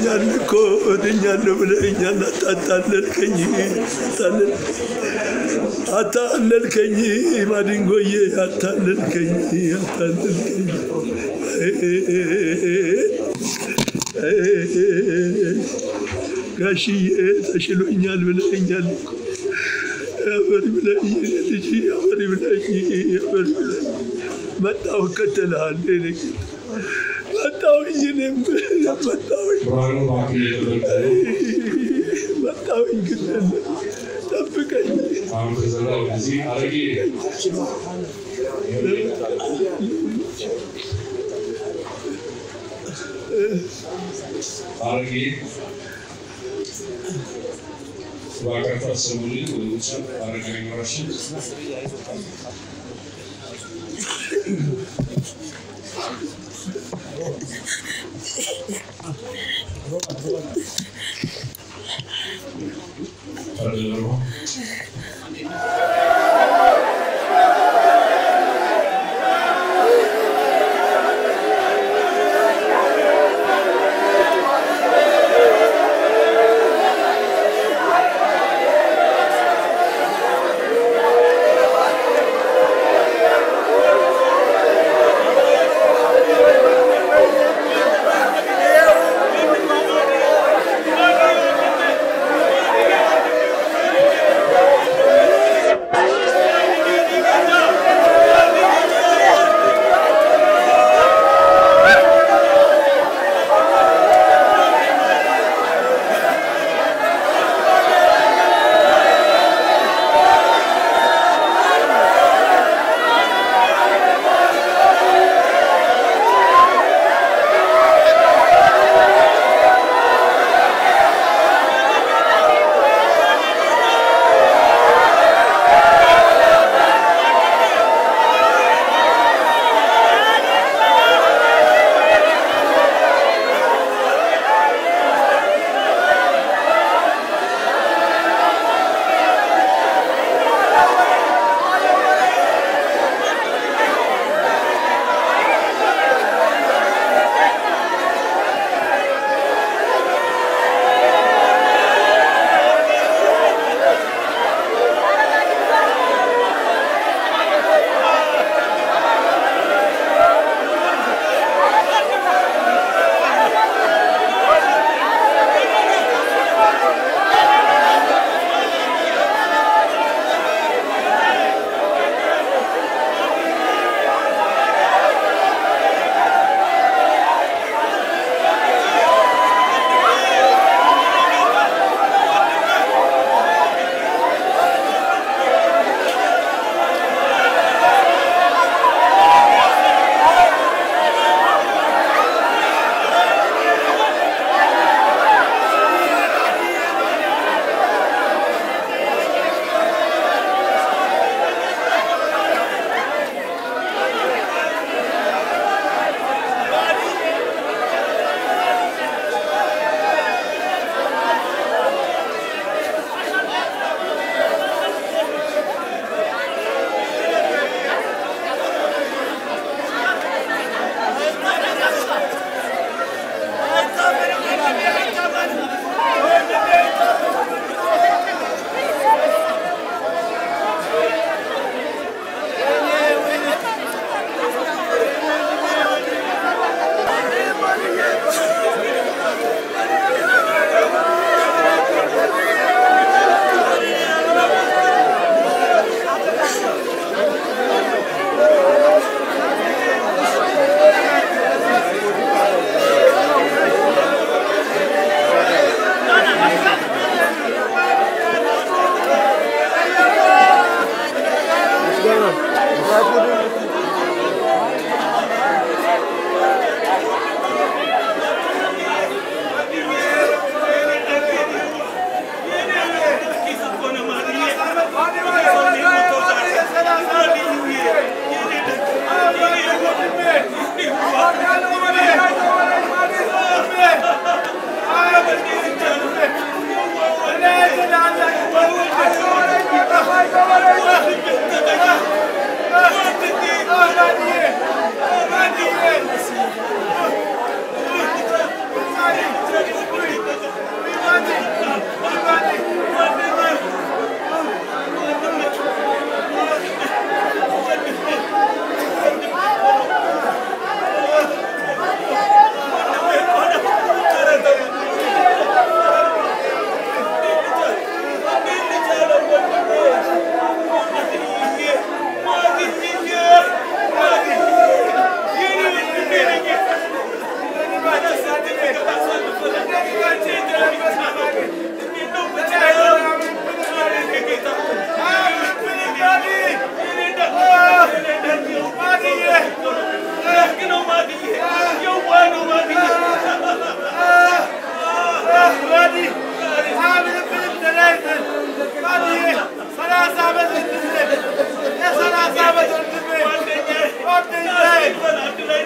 ድኛል እኮ ድኛለሁ ብለኸኛል። አታታለልከኝ አታለልከኝ ማዲንጎዬ አታለልከኝ አታለልከኝ ጋሽዬ ተሽሎኛል ብለኸኛል እኮ አፈሪ ብለኝ ልጅ አፈሪ ብለኝ አፈሪ ብለኝ መጣሁ እከተልሃለሁ የእኔ ጌታ መጣሁኝ እኔም መጣሁኝ ብርሃኑ እባክህ እየጠበቅህ ነው። መጣሁኝ ግን ጠብቀኝ አሁን ከዘራ ወደዚህ አረጌ አረጌ እባካችሁ አሰሙልኝ ወደ ውጭ አረጋ ይኖራችን ተደርጎ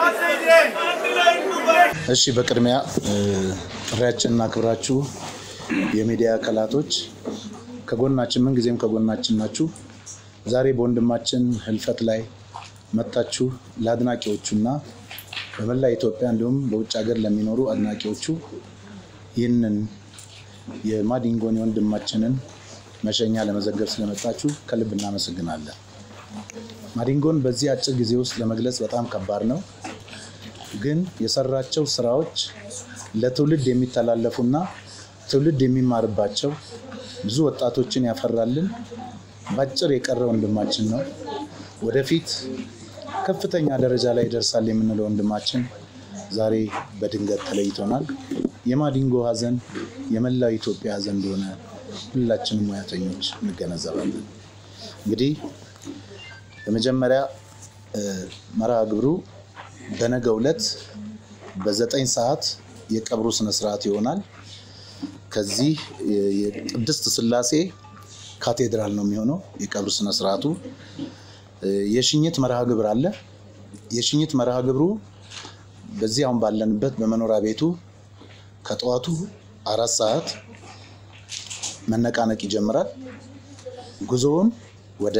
እሺ በቅድሚያ ጥሪያችንን አክብራችሁ የሚዲያ አካላቶች ከጎናችን ምንጊዜም ከጎናችን ናችሁ። ዛሬ በወንድማችን ህልፈት ላይ መጥታችሁ ለአድናቂዎቹና በመላ ኢትዮጵያ እንዲሁም በውጭ ሀገር ለሚኖሩ አድናቂዎቹ ይህንን የማዲንጎን የወንድማችንን መሸኛ ለመዘገብ ስለመጣችሁ ከልብ እናመሰግናለን። ማዲንጎን በዚህ አጭር ጊዜ ውስጥ ለመግለጽ በጣም ከባድ ነው። ግን የሰራቸው ስራዎች ለትውልድ የሚተላለፉና ትውልድ የሚማርባቸው ብዙ ወጣቶችን ያፈራልን በአጭር የቀረ ወንድማችን ነው። ወደፊት ከፍተኛ ደረጃ ላይ ይደርሳል የምንለው ወንድማችን ዛሬ በድንገት ተለይቶናል። የማዲንጎ ሀዘን የመላው ኢትዮጵያ ሀዘን እንደሆነ ሁላችንም ሙያተኞች እንገነዘባለን። እንግዲህ በመጀመሪያ መርሃ ግብሩ በነገው ዕለት በዘጠኝ ሰዓት የቀብሩ ስነስርዓት ይሆናል። ከዚህ የቅድስት ስላሴ ካቴድራል ነው የሚሆነው የቀብር ስነስርዓቱ። የሽኝት መርሃ ግብር አለ። የሽኝት መርሃ ግብሩ በዚህ አሁን ባለንበት በመኖሪያ ቤቱ ከጠዋቱ አራት ሰዓት መነቃነቅ ይጀምራል። ጉዞውን ወደ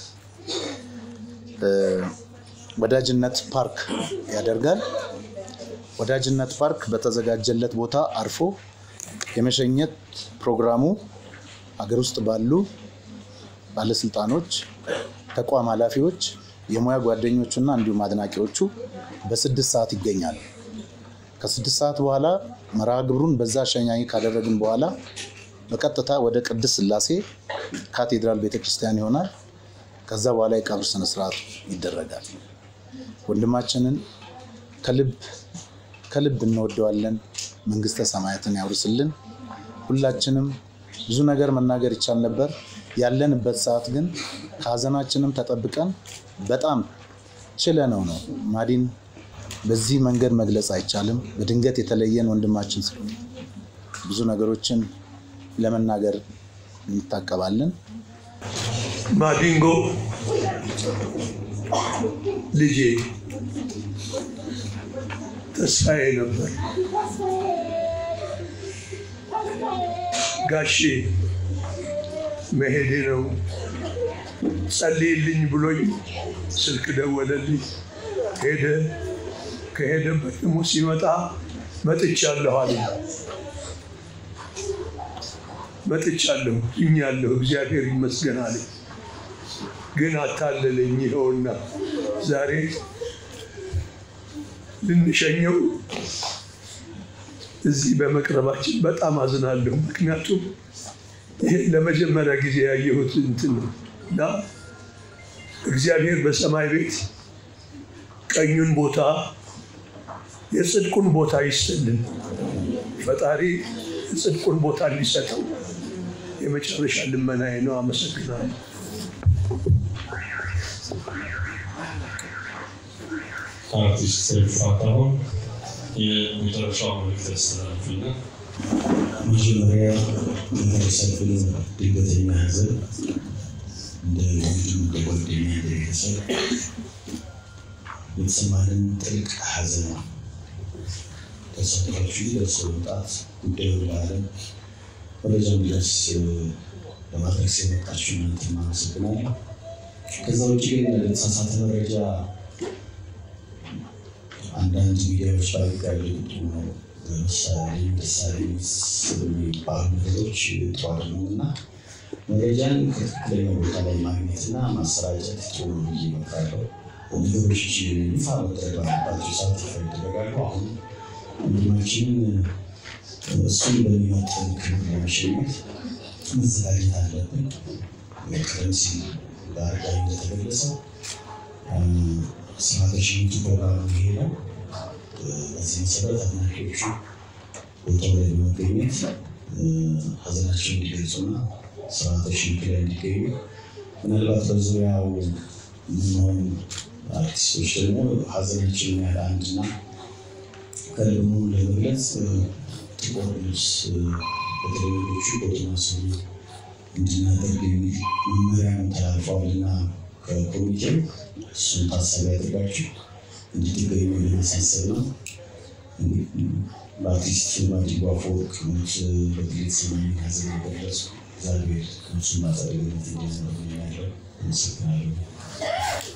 ወዳጅነት ፓርክ ያደርጋል። ወዳጅነት ፓርክ በተዘጋጀለት ቦታ አርፎ የመሸኘት ፕሮግራሙ ሀገር ውስጥ ባሉ ባለስልጣኖች፣ ተቋም ኃላፊዎች፣ የሙያ ጓደኞቹና እንዲሁም አድናቂዎቹ በስድስት ሰዓት ይገኛሉ። ከስድስት ሰዓት በኋላ መርሃ ግብሩን በዛ አሸኛኝ ካደረግን በኋላ በቀጥታ ወደ ቅድስት ስላሴ ካቴድራል ቤተክርስቲያን ይሆናል። ከዛ በኋላ የቀብር ስነስርዓቱ ይደረጋል። ወንድማችንን ከልብ ከልብ እንወደዋለን። መንግስተ ሰማያትን ያውርስልን። ሁላችንም ብዙ ነገር መናገር ይቻል ነበር። ያለንበት ሰዓት ግን ከሀዘናችንም ተጠብቀን በጣም ችለነው ነው። ማዲን በዚህ መንገድ መግለጽ አይቻልም። በድንገት የተለየን ወንድማችን ስለሆነ ብዙ ነገሮችን ለመናገር እንታቀባለን። ማዲንጎ ልጄ ተስፋዬ ነበር። ጋሼ መሄዴ ነው ጸልይልኝ ብሎኝ ስልክ ደወለልኝ። ሄደ። ከሄደበት ደግሞ ሲመጣ መጥቻለሁ አለ። መጥቻለሁ እኛለሁ እግዚአብሔር ይመስገን አለ። ግን አታለለኝ። ይኸውና ዛሬ ልንሸኘው እዚህ በመቅረባችን በጣም አዝናለሁ። ምክንያቱም ይሄ ለመጀመሪያ ጊዜ ያየሁት እንትን ነው እና እግዚአብሔር በሰማይ ቤት ቀኙን ቦታ የጽድቁን ቦታ ይስጥልን። ፈጣሪ የጽድቁን ቦታ እንዲሰጠው የመጨረሻ ልመናዬ ነው። አመሰግናለሁ። ከአርቲስት ሰይፉ ፋንታሁን የመጨረሻው መልዕክት ያስተላልፍና መጀመሪያ የደረሰብን ድንገተኛ ሐዘን እንደ ወንድም እንደ ጓደኛ እንደ ቤተሰብ የተሰማንን ጥልቅ ሐዘን ተሰጥቷችሁ ደርሶ መምጣት ጉዳዩ ለዓለም መረጃ እንዲደርስ ለማድረግ የመጣችሁ እናንተ አመሰግናለሁ። ከዛ ውጭ ግን ለተሳሳተ መረጃ አንዳንድ ሚዲያዎች ባሉት ያለቁጡ ነው ለምሳሌ ምሳሌ የሚባሉ ነገሮች ጥሩ አይደሉም እና መረጃን ከትክክለኛ ቦታ ላይ ማግኘትና ማሰራጨት ጥሩ ነው ብዬ እመክራለሁ። ነገሮች ይፋ መደረግ ባለባቸው ሰዓት ይፋ ይደረጋሉ። አሁን ወንድማችንን እሱን በሚመጥን ክብር ለመሸኘት መዘጋጀት አለብን። ቀደም ሲል በአርጋይ እንደተገለጸው ስርዓተ ሽኝቱ ፕሮግራም ይሄ ነው። በዚህ መሰረት አድናቂዎቹ ቦታው ላይ በመገኘት ሀዘናቸውን እንዲገልጹና ስርዓተ ሽኝቱ ላይ እንዲገኙ ምናልባት በዙሪያው የምንሆን አርቲስቶች ደግሞ ሀዘናችንን ያህል አንድና ከልብ መሆኑን ለመግለጽ ጥቁር ልብስ በተለያዮቹ በቶማስሩ እንድናደርግ የሚል መመሪያ ተላልፈዋልና ከኮሚቴው እሱን ታሳቢ አድርጋችሁ እንድትገኙ ለማሳሰብ ነው። በአርቲስት ማዲጎ አፈወርቅ ሞት በግል የተሰማኝን ሐዘን የገለጽኩ እግዚአብሔር ከእሱ ማጸደግነት እንዲያኖር ያለው አመሰግናለሁ።